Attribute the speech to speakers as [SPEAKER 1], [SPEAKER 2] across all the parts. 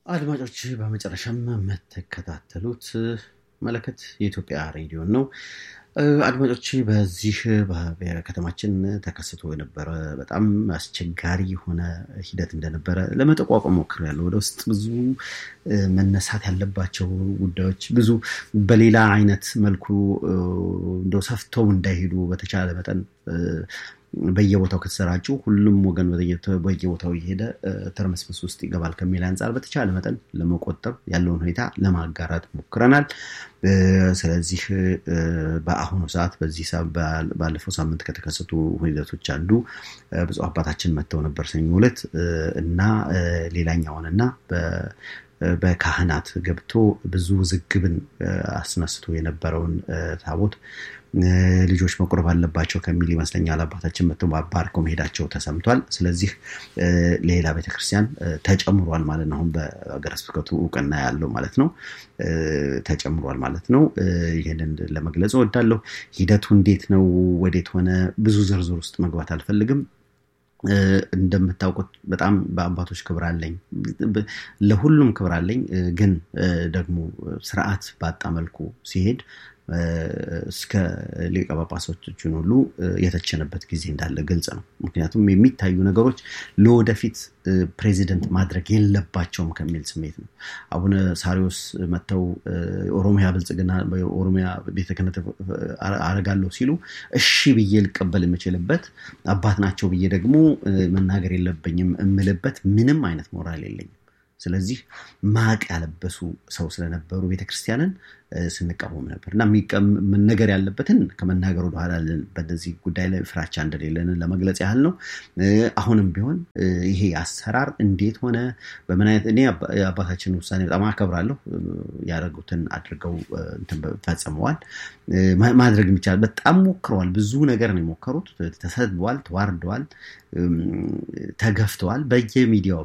[SPEAKER 1] አድማጮች በመጨረሻም የምትከታተሉት መለከት የኢትዮጵያ ሬዲዮን ነው። አድማጮች በዚህ በከተማችን ተከስቶ የነበረ በጣም አስቸጋሪ የሆነ ሂደት እንደነበረ ለመጠቋቋም ሞክሬያለሁ። ወደ ውስጥ ብዙ መነሳት ያለባቸው ጉዳዮች ብዙ በሌላ አይነት መልኩ እንደው ሰፍተው እንዳይሄዱ በተቻለ መጠን በየቦታው ከተሰራጩ ሁሉም ወገን በየቦታው እየሄደ ተርመስመስ ውስጥ ይገባል ከሚል አንጻር በተቻለ መጠን ለመቆጠብ ያለውን ሁኔታ ለማጋራት ሞክረናል። ስለዚህ በአሁኑ ሰዓት በዚህ ባለፈው ሳምንት ከተከሰቱ ሂደቶች አንዱ ብፁዕ አባታችን መጥተው ነበር ሰኞ ዕለት እና ሌላኛውን እና በካህናት ገብቶ ብዙ ውዝግብን አስነስቶ የነበረውን ታቦት ልጆች መቁረብ አለባቸው ከሚል ይመስለኛል አባታችን መጥተው ባርከው መሄዳቸው ተሰምቷል። ስለዚህ ሌላ ቤተክርስቲያን ተጨምሯል ማለት ነው። አሁን በሀገረ ስብከቱ እውቅና ያለው ማለት ነው ተጨምሯል ማለት ነው። ይህንን ለመግለጽ እወዳለሁ። ሂደቱ እንዴት ነው? ወዴት ሆነ? ብዙ ዝርዝር ውስጥ መግባት አልፈልግም። እንደምታውቁት በጣም በአባቶች ክብር አለኝ፣ ለሁሉም ክብር አለኝ። ግን ደግሞ ስርዓት ባጣ መልኩ ሲሄድ እስከ ሊቀ ጳጳሶችን ሁሉ የተቸነበት ጊዜ እንዳለ ግልጽ ነው። ምክንያቱም የሚታዩ ነገሮች ለወደፊት ፕሬዚደንት ማድረግ የለባቸውም ከሚል ስሜት ነው። አቡነ ሳሪዎስ መጥተው ኦሮሚያ ብልጽግና ኦሮሚያ ቤተ ክህነት አረጋለሁ ሲሉ እሺ ብዬ ልቀበል የምችልበት አባት ናቸው ብዬ ደግሞ መናገር የለብኝም የምልበት ምንም አይነት ሞራል የለኝም። ስለዚህ ማቅ ያለበሱ ሰው ስለነበሩ ቤተክርስቲያንን ስንቃወም ነበር እና መነገር ያለበትን ከመናገር ወደኋላ በዚህ ጉዳይ ላይ ፍራቻ እንደሌለንን ለመግለጽ ያህል ነው። አሁንም ቢሆን ይሄ አሰራር እንዴት ሆነ፣ በምን አይነት እኔ የአባታችንን ውሳኔ በጣም አከብራለሁ። ያደረጉትን አድርገው ፈጽመዋል። ማድረግ የሚቻል በጣም ሞክረዋል። ብዙ ነገር ነው የሞከሩት። ተሰድበዋል፣ ተዋርደዋል፣ ተገፍተዋል። በየሚዲያው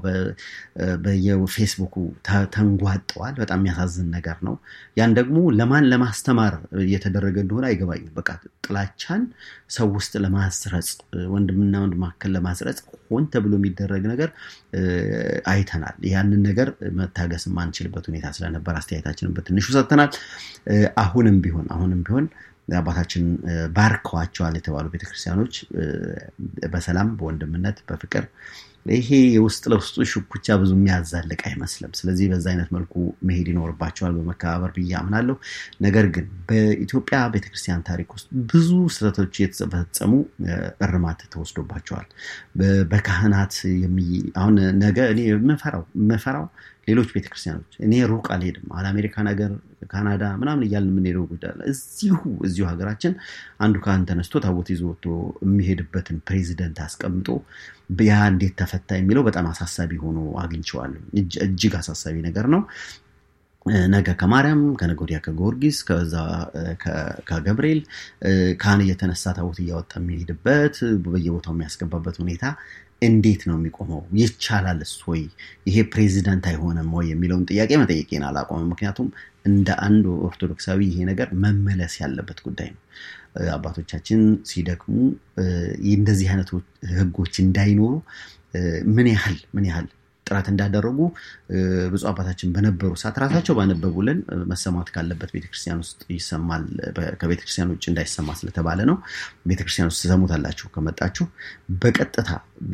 [SPEAKER 1] በየፌስቡኩ ተንጓጠዋል። በጣም የሚያሳዝን ነገር ነው። ያን ደግሞ ለማን ለማስተማር እየተደረገ እንደሆነ አይገባኝም። በቃ ጥላቻን ሰው ውስጥ ለማስረጽ ወንድምና ወንድ መካከል ለማስረጽ ሆን ተብሎ የሚደረግ ነገር አይተናል። ያንን ነገር መታገስ የማንችልበት ሁኔታ ስለነበር አስተያየታችንን በትንሹ ሰጥተናል። አሁንም ቢሆን አሁንም ቢሆን አባታችን ባርከዋቸዋል የተባሉ ቤተክርስቲያኖች በሰላም በወንድምነት በፍቅር ይሄ የውስጥ ለውስጡ ሽኩቻ ብዙ የሚያዛልቅ አይመስልም። ስለዚህ በዛ አይነት መልኩ መሄድ ይኖርባቸዋል በመከባበር ብዬ አምናለሁ። ነገር ግን በኢትዮጵያ ቤተክርስቲያን ታሪክ ውስጥ ብዙ ስህተቶች የተፈጸሙ እርማት ተወስዶባቸዋል። በካህናት አሁን ነገ እኔ የምፈራው የምፈራው ሌሎች ቤተክርስቲያኖች እኔ ሩቅ አልሄድም። አለ አሜሪካን ሀገር ካናዳ ምናምን እያልን የምንሄደው ጉዳይ እዚሁ እዚሁ ሀገራችን አንዱ ካህን ተነስቶ ታቦት ይዞ ወጥቶ የሚሄድበትን ፕሬዚደንት አስቀምጦ ያ እንዴት ተፈታ የሚለው በጣም አሳሳቢ ሆኖ አግኝቼዋለሁ። እጅግ አሳሳቢ ነገር ነው። ነገ ከማርያም ከነገ ወዲያ ከጊዮርጊስ ከዛ ከገብርኤል ካህን እየተነሳ ታቦት እያወጣ የሚሄድበት በየቦታው የሚያስገባበት ሁኔታ እንዴት ነው የሚቆመው? ይቻላልስ ወይ? ይሄ ፕሬዚደንት አይሆንም ወይ የሚለውን ጥያቄ መጠየቄን አላቆመም። ምክንያቱም እንደ አንድ ኦርቶዶክሳዊ ይሄ ነገር መመለስ ያለበት ጉዳይ ነው። አባቶቻችን ሲደክሙ እንደዚህ አይነት ህጎች እንዳይኖሩ ምን ያህል ምን ያህል ጥረት እንዳደረጉ ብፁዕ አባታችን በነበሩ ሰዓት ራሳቸው ባነበቡልን መሰማት ካለበት ቤተክርስቲያን ውስጥ ይሰማል። ከቤተክርስቲያን ውጭ እንዳይሰማ ስለተባለ ነው። ቤተክርስቲያን ውስጥ ትሰሙታላችሁ ከመጣችሁ። በቀጥታ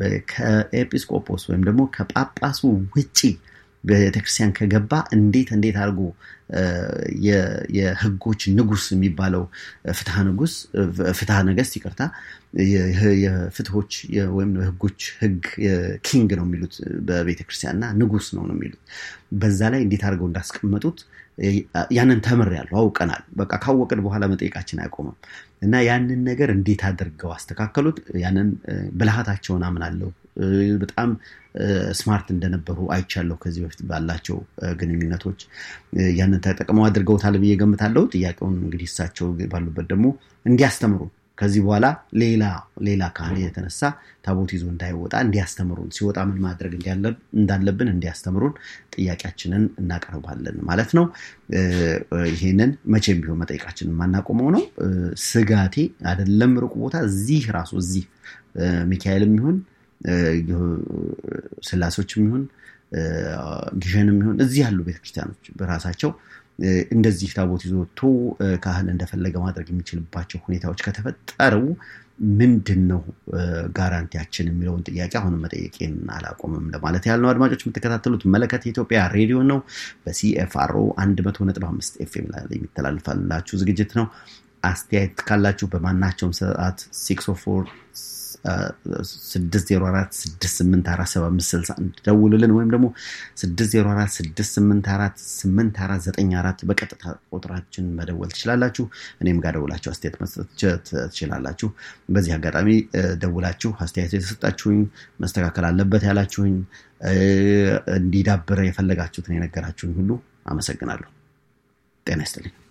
[SPEAKER 1] ከኤጲስቆጶስ ወይም ደግሞ ከጳጳሱ ውጪ ቤተክርስቲያን ከገባ እንዴት እንዴት አድርጎ የህጎች ንጉስ የሚባለው ፍትሐ ንጉስ ፍትሐ ነገስት ይቅርታ የፍትሆች ወይም ህጎች ህግ ኪንግ ነው የሚሉት በቤተክርስቲያን እና ንጉስ ነው ነው የሚሉት በዛ ላይ እንዴት አድርገው እንዳስቀመጡት ያንን ተምሬያለሁ አውቀናል በቃ ካወቅን በኋላ መጠየቃችን አይቆምም እና ያንን ነገር እንዴት አድርገው አስተካከሉት ያንን ብልሃታቸውን አምናለሁ በጣም ስማርት እንደነበሩ አይቻለሁ ከዚህ በፊት ባላቸው ግንኙነቶች ያንን ተጠቅመው አድርገውታል ብዬ ገምታለሁ ጥያቄውን እንግዲህ እሳቸው ባሉበት ደግሞ እንዲያስተምሩ ከዚህ በኋላ ሌላ ሌላ ካህን የተነሳ ታቦት ይዞ እንዳይወጣ እንዲያስተምሩን ሲወጣ ምን ማድረግ እንዳለብን እንዲያስተምሩን ጥያቄያችንን እናቀርባለን ማለት ነው ይሄንን መቼም ቢሆን መጠየቃችንን የማናቆመው ነው ስጋቴ አይደለም ሩቅ ቦታ እዚህ ራሱ እዚህ ሚካኤልም ይሁን ስላሶችም ይሁን ግሸንም ይሁን እዚህ ያሉ ቤተክርስቲያኖች በራሳቸው እንደዚህ ታቦት ይዞ ወጥቶ ካህን እንደፈለገ ማድረግ የሚችልባቸው ሁኔታዎች ከተፈጠሩ ምንድን ነው ጋራንቲያችን የሚለውን ጥያቄ አሁንም መጠየቄን አላቆምም ለማለት ያህል ነው። አድማጮች የምትከታተሉት መለከት የኢትዮጵያ ሬዲዮ ነው። በሲኤፍአርኦ 100.5 ኤፍኤም ላይ የሚተላልፋላችሁ ዝግጅት ነው። አስተያየት ካላችሁ በማናቸውም ሰዓት 604 ደውሉልን ወይም ደግሞ 604 በቀጥታ ቁጥራችን መደወል ትችላላችሁ። እኔም ጋር ደውላችሁ አስተያየት መስጠት ትችላላችሁ። በዚህ አጋጣሚ ደውላችሁ አስተያየት የተሰጣችሁኝ መስተካከል አለበት ያላችሁኝ እንዲዳብረ የፈለጋችሁትን የነገራችሁኝ ሁሉ አመሰግናለሁ። ጤና ይስጥልኝ።